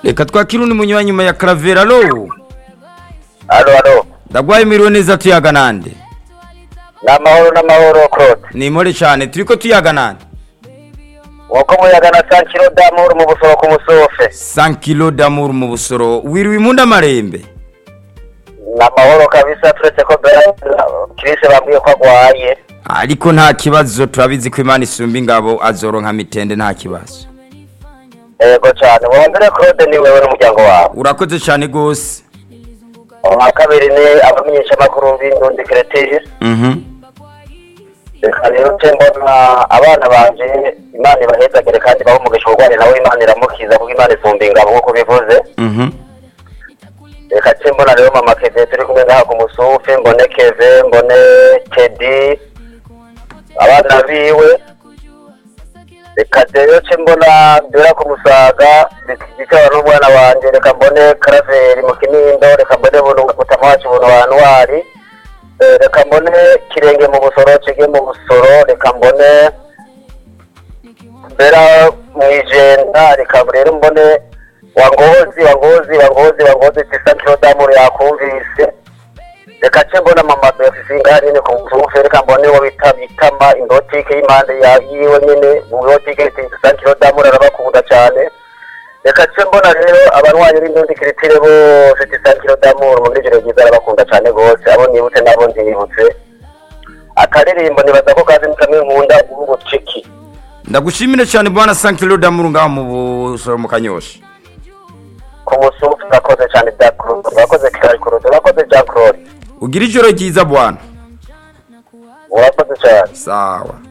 reka twakire undi munywa nyuma ya karavera alo alo alo ndagwaye miriwe neza tuyaga nande n'amahoro n'amahoro claude ni impore cyane turiko tuyaga nande nk'uko muyaga na sankiro damuru mu busoro ku musofe 100 kilo d'amour mu busoro wiriwe imunda amarembe n'amahoro kabisa turetse ko bera kirisi bambwiye ko agwaye ariko nta kibazo turabizi ko imana isumba ingabo azoronka mitende nta kibazo yego cyane mu mbere claude ni wewe n'umuryango wawe urakoze cyane gose uwa kabiri ni abamenyeshamakuru b'indundi keretije mhm reka rero ce mbona abana banje imana ibahezagire kandi bahe umugisha urware nawe imana iramukiza kuko imana isumba ingabo nk'uko bivuze mhm reka ce mbona rero mama keve turi kumwe ngaha ku musufi mbone keve mbone kedi abana biwe reka rero ce mbona dura ku musaga bikaba n'umwana wanje reka mbone karaveri mu kinindo reka mbone bununga kutama wacu bunu wa ntwari Eh, reka mbone kirenge mu busoro cege mu busoro reka mbone mbera mwijenda reka rero mbone wangozi wangozi wangozi wangozi tisa kilo damuru yakumvise reka ce mbona mama befisinga nyene ku musufe reka mbone wo bita bitama indotike y'impande ya yiwe nyene mu ndotike tisa kilo damuru arabakunda cane reka ce mbona rero abanwanyi b'indundi kiritire bose tisa kilo damuru mu ijoro ryiza arabakunda cane gose abo nibutse nabo ndibutse akaririmbo nibaza ko kazi ni kamwe nkunda ubuciki ndagushimire cyane bwana 100 kilo d'amour ngaho mu busoro mu kanyosha ku musufu urakoze cyane bya kurudu urakoze kirari kurudu urakoze bya kurori ugira ijoro ryiza bwana urakoze cyane sawa